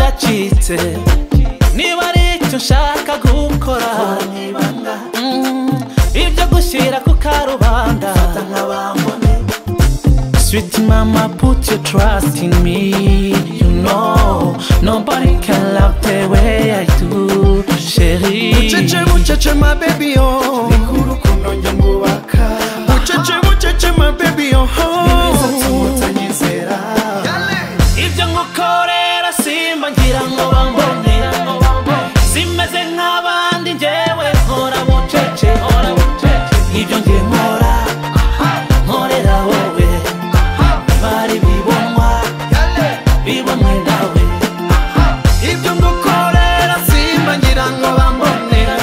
wese niba ari icyo ushaka gukora Mm, ibyo gushyira ku karubanda Sweet mama, put your trust in me. You know, nobody can love the way I do. Chérie, bucece bucece ma baby yo bucece bucece ma baby yo ibyo ngukorera simba ngira ngo bambone simeze nk'abandi njyewe nkora bucece ibyo njye nkora nkorera wowe bari bibonwa bibonwe nawe ibyo ngukorera simba ngira ngo bambonera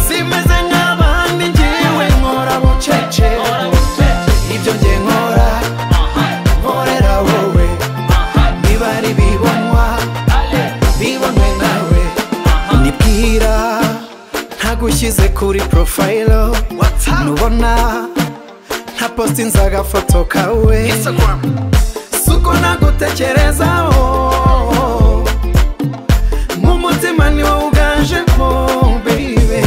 simeze nk'abandi njyewe nkora bucece ibyo njye nkora nkorera wowe niba ari bibonwa bibonwe nawe nibwira ntagushyize kuri porofayiro nubona nta positinze agafoto kawe suko nagutekerezaho mu mutima ni wowe uganje mo baby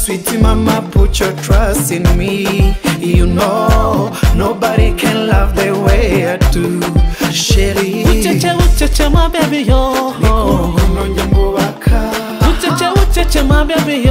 sweet mama put your trust in me you know nobody can love the way I do sheri bucece bucece ma bebi yo urukundo njye ngubaka bucece bucece ma bebi